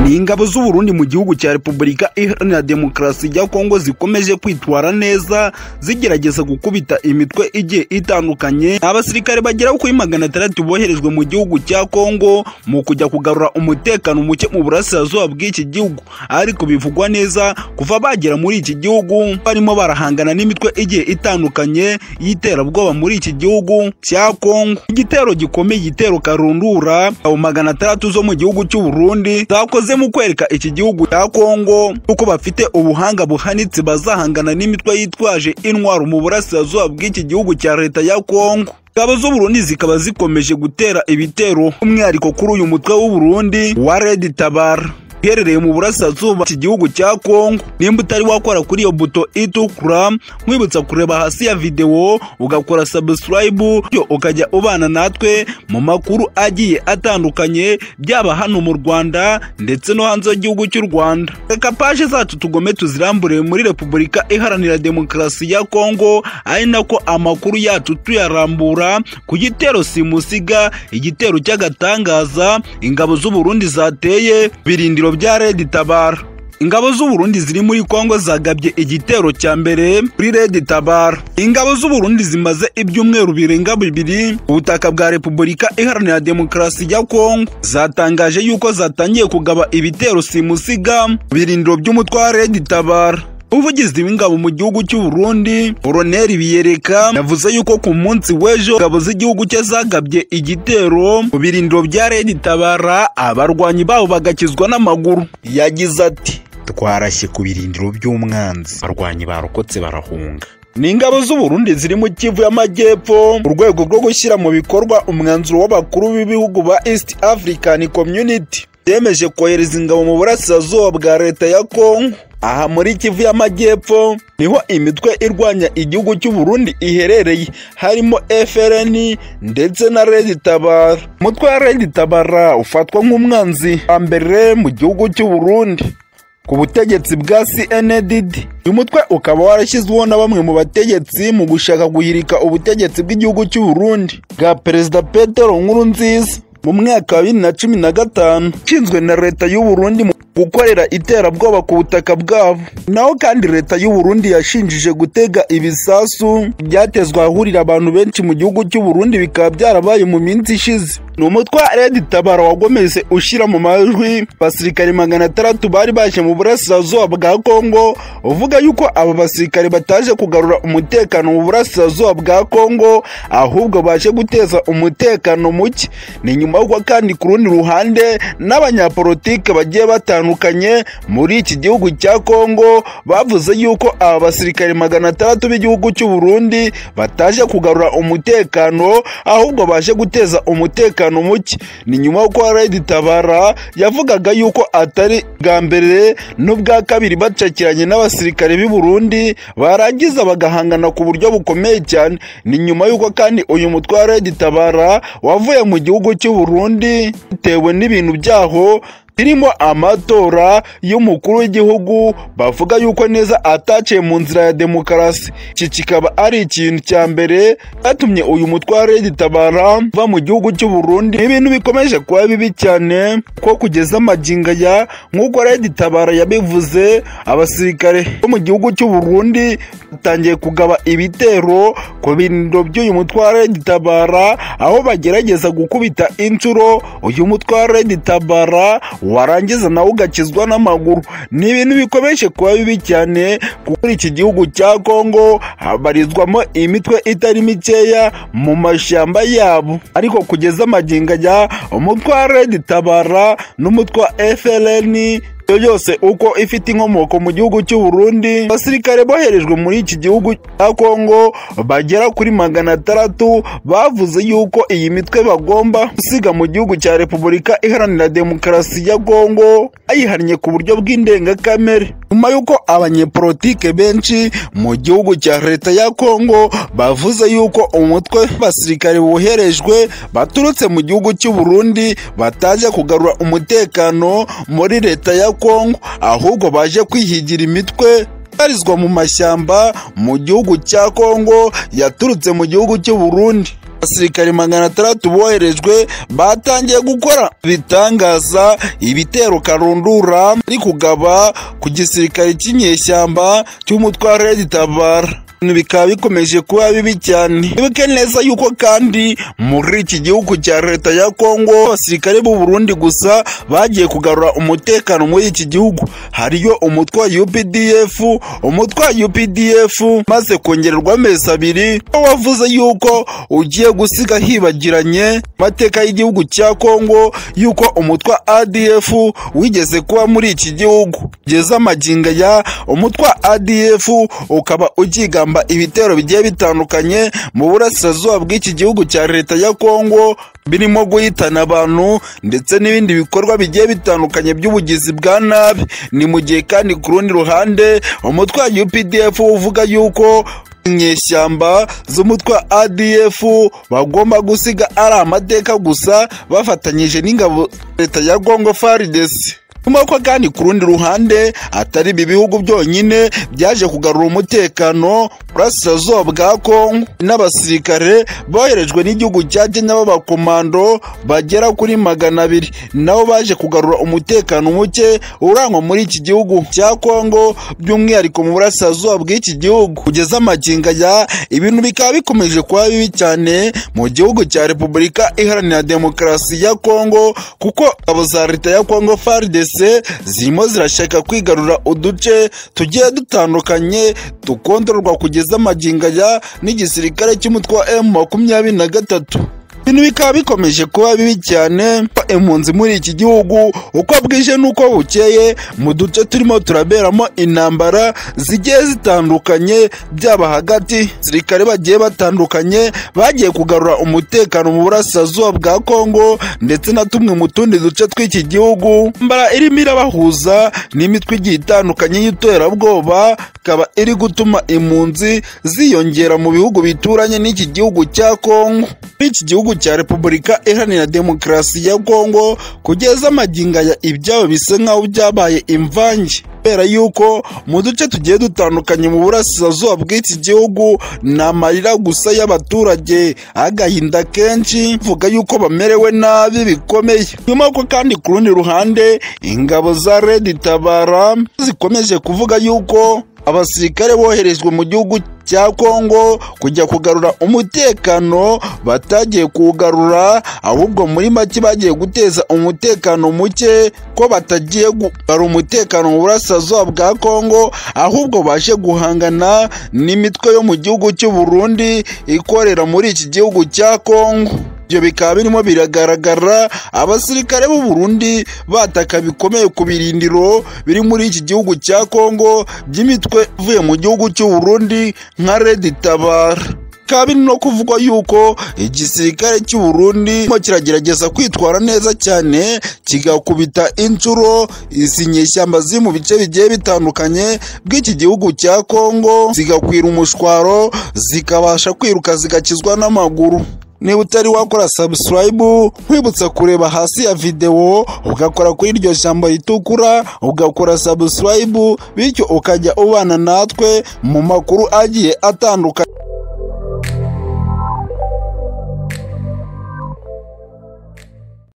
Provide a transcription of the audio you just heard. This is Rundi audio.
ni ingabo z'u Burundi mu gihugu cya Repubulika Iharanira Demokarasi ya Kongo zikomeje kwitwara neza zigerageza gukubita imitwe igiye itandukanye abasirikare bagera kuri magana atandatu boherejwe mu gihugu cya Kongo mu kujya kugarura umutekano muke mu burasirazuba bw'iki gihugu ariko bivugwa neza kuva bagera muri iki gihugu barimo barahangana n'imitwe igiye itandukanye y'iterabwoba muri iki gihugu cya Kongo igitero gikomeye igitero karundura abo magana atandatu zo mu gihugu cy'u Burundi zakoze mu kwereka iki gihugu cya Kongo uko bafite ubuhanga buhanitse bazahangana n'imitwe yitwaje intwaro mu burasirazuba bw'iki gihugu cya leta ya Kongo ingabo z'u Burundi zikaba zikomeje gutera ibitero umwihariko kuri uyu mutwe w'u Burundi wa Red Tabara iherereye mu burasirazuba iki gihugu cya Kongo nimba utari wakora kuri iyo buto itukura nkwibutsa kureba hasi ya videwo ugakora subscribe byo ukajya ubana natwe mu makuru agiye atandukanye byaba hano mu Rwanda ndetse no hanze y'igihugu cy'u Rwanda reka paje zacu tugome tuzirambure muri Repubulika Iharanira Demokarasi ya Kongo ari nako amakuru yacu tuyarambura ku gitero simusiga igitero cy'agatangaza ingabo z'u Burundi zateye birindiro bya Red Tabara ingabo z'u Burundi ziri muri Kongo zagabye igitero cya mbere kuri Red Tabara ingabo z'u Burundi zimaze ibyumweru birenga bibiri ubutaka bwa Repubulika Iharanira Demokarasi ya Kongo zatangaje yuko zatangiye kugaba ibitero simusiga birindiro by'umutwe wa Red Tabara umuvugizi w'ingabo mu gihugu cy'u Burundi Colonel Biyereka yavuze yuko ku munsi w'ejo ingabo z'igihugu cye zagabye igitero mu birindiro bya Red Tabara abarwanyi babo bagakizwa n'amaguru yagize ati twarashye ku birindiro by'umwanzi abarwanyi barokotse barahunga ni ingabo z'u Burundi ziri mu Kivu y'Amajyepfo mu rwego rwo gushyira mu bikorwa umwanzuro w'abakuru b'ibihugu ba East African Community byemeje kohereza ingabo mu burasirazuba bwa leta ya Kongo aha muri Kivu y'Amajyepfo niho imitwe irwanya igihugu cy'u Burundi iherereye harimo FRN ndetse na Red Tabara umutwe wa Red Tabara ufatwa nk'umwanzi wa mbere mu gihugu cy'u Burundi ku butegetsi bwa CNDD uyu mutwe ukaba warashyizweho na bamwe mu bategetsi mu gushaka guhirika ubutegetsi bw'igihugu cy'u Burundi bwa Perezida Petero Nkurunziza mu mwaka wa bibiri na cumi na gatanu ushinzwe na leta y'u Burundi mu gukorera iterabwoba ku butaka bwabo naho kandi leta y'u Burundi yashinjije gutega ibisasu byatezwa ahahurira abantu benshi mu gihugu cy'u Burundi bikaba byarabaye mu minsi ishize ni umutwe wa Red Tabara wagomeze ushyira mu majwi abasirikare magana atandatu bari baje mu burasirazuba bwa Kongo uvuga yuko aba basirikare bataje kugarura umutekano mu burasirazuba bwa Kongo ahubwo baje guteza umutekano muke ni nyuma y'uko kandi ku rundi ruhande n'abanyapolitike bagiye batandukanye muri iki gihugu cya Kongo bavuze yuko aba basirikare magana atandatu b'igihugu cy'u Burundi bataje kugarura umutekano ahubwo baje guteza umutekano muke ni nyuma y'uko Red Tabara yavugaga yuko atari bwa mbere n'ubwa kabiri bacakiranye n'abasirikare b'i Burundi barangiza bagahangana ku buryo bukomeye cyane ni nyuma y'uko kandi uyu mutwe wa Red Tabara wavuye mu gihugu cy'u Burundi bitewe n'ibintu byaho birimo amatora y'umukuru w'igihugu bavuga yuko neza ataciye mu nzira ya demokarasi iki kikaba ari ikintu cya mbere cyatumye uyu mutwe wa Red Tabara uva mu gihugu cy'u Burundi ibintu bikomeje kuba bibi cyane ko kugeza amaginga ya nk'uko Red Tabara yabivuze abasirikare bo mu gihugu cy'u Burundi batangiye kugaba ibitero ku birindiro by'uyu mutwe wa Red Tabara aho bagerageza gukubita inshuro uyu mutwe wa Red Tabara warangiza nawe ugakizwa n'amaguru ni ibintu bikomeje kuba bibi cyane kuko iki gihugu cya Kongo habarizwamo imitwe itari mikeya mu mashyamba yabo ariko kugeza amagingo ajya umutwe wa Red Tabara n'umutwe wa FLN yose uko ifite inkomoko mu gihugu cy'u Burundi abasirikare boherejwe muri iki gihugu cya Kongo bagera kuri magana atandatu bavuze yuko iyi mitwe bagomba gusiga mu gihugu cya Repubulika Iharanira Demokarasi ya Kongo ayihannye ku buryo bw'indengakamere nyuma y'uko abanyepolitike benshi mu gihugu cya leta ya Kongo bavuze yuko umutwe w'abasirikare boherejwe baturutse mu gihugu cy'u Burundi bataje kugarura umutekano muri leta ya Kongo ahubwo baje kwihigira imitwe ibarizwa mu mashyamba mu gihugu cya Kongo yaturutse mu gihugu cy'u Burundi abasirikare magana atandatu boherejwe batangiye gukora bitangaza ibitero karundura ari kugaba ku gisirikare cy'inyeshyamba cy'umutwe wa redi tabara bikaba bikomeje kuba bibi cyane wibuke neza yuko kandi muri iki gihugu cya leta ya kongo abasirikare b'u Burundi gusa bagiye kugarura umutekano muri iki gihugu hariyo umutwe wa UPDF umutwe wa UPDF maze kongererwa amezi abiri wavuze yuko ugiye gusiga hibagiranye amateka y'igihugu cya kongo yuko umutwe wa ADF wigeze kuba muri iki gihugu kugeza amaginga ya umutwe wa ADF ukaba ugigamba ibitero bigiye bitandukanye mu burasirazuba bw'iki gihugu cya leta ya kongo birimo guhitana abantu ndetse n'ibindi bikorwa bigiye bitandukanye by'ubugizi bwa nabi ni mu gihe kandi ku rundi ruhande umutwe wa UPDF uvuga yuko inyeshyamba z'umutwe wa ADF bagomba gusiga ari amateka gusa bafatanyije n'ingabo leta ya Congo FARDC ko kandi ku rundi ruhande atari ibi bihugu byonyine byaje kugarura umutekano burasirazuba bwa kongo n'abasirikare boherejwe n'igihugu cya kenya b'abakomando bagera kuri magana abiri nabo baje kugarura umutekano muke urangwa muri iki gihugu cya kongo by'umwihariko mu burasirazuba bw'iki gihugu kugeza amaginga ya ibintu bikaba bikomeje kuba bibi cyane mu gihugu cya repubulika iharanira demokarasi ya kongo kuko abo za leta ya kongo fardc zirimo zirashaka kwigarura uduce tugiye dutandukanye tukondorwa kugeza amaginga ya n'igisirikare cy'umutwe wa emu makumyabiri na gatatu ibintu bikaba bikomeje kuba bibi cyane impunzi muri iki gihugu uko bwije n'uko bukeye mu duce turimo turaberamo intambara zigiye zitandukanye byaba hagati sirikare bagiye batandukanye bagiye kugarura umutekano mu burasirazuba bwa kongo ndetse na tumwe mu tundi duce tw'iki gihugu mbara irimo irabahuza n'imitwe igiye itandukanye y'iterabwoba ikaba iri gutuma impunzi ziyongera mu bihugu bituranye n'iki gihugu cya kongo iki gihugu cya repubulika iharanira demokarasi ya kongo kugeza amaginga ya ibyabo bisa nk'aho byabaye imvange kubera yuko mu duce tugiye dutandukanye mu burasirazuba bw'iki gihugu ni amarira gusa y'abaturage agahinda kenshi vuga yuko bamerewe nabi bikomeye nyuma ko kandi ku rundi ruhande ingabo za redi tabara zikomeje kuvuga yuko abasirikare boherejwe mu gihugu cya kongo kujya kugarura umutekano batagiye kuwugarura ahubwo muri make bagiye guteza umutekano muke ko batagiye kugarura umutekano mu burasirazuba bwa kongo ahubwo baje guhangana n'imitwe yo mu gihugu cy'u Burundi ikorera muri iki gihugu cya kongo ibyo bikaba birimo biragaragara abasirikare b'u Burundi bataka bikomeye ku birindiro biri muri iki gihugu cya Kongo by'imitwe ivuye mu gihugu cy'u Burundi nka Red Tabara bikaba biri no kuvugwa yuko igisirikare cy'u Burundi kiragerageza kwitwara neza cyane kigakubita inshuro izi nyeshyamba ziri mu bice bigiye bitandukanye bw'iki gihugu cya Kongo zigakwira umushwaro zikabasha kwiruka zigakizwa n'amaguru niba utari wakora subscribe nkwibutsa kureba hasi ya videwo ugakora kuri iryo jambo ritukura ugakora subscribe bityo ukajya ubana natwe mu makuru agiye atandukanye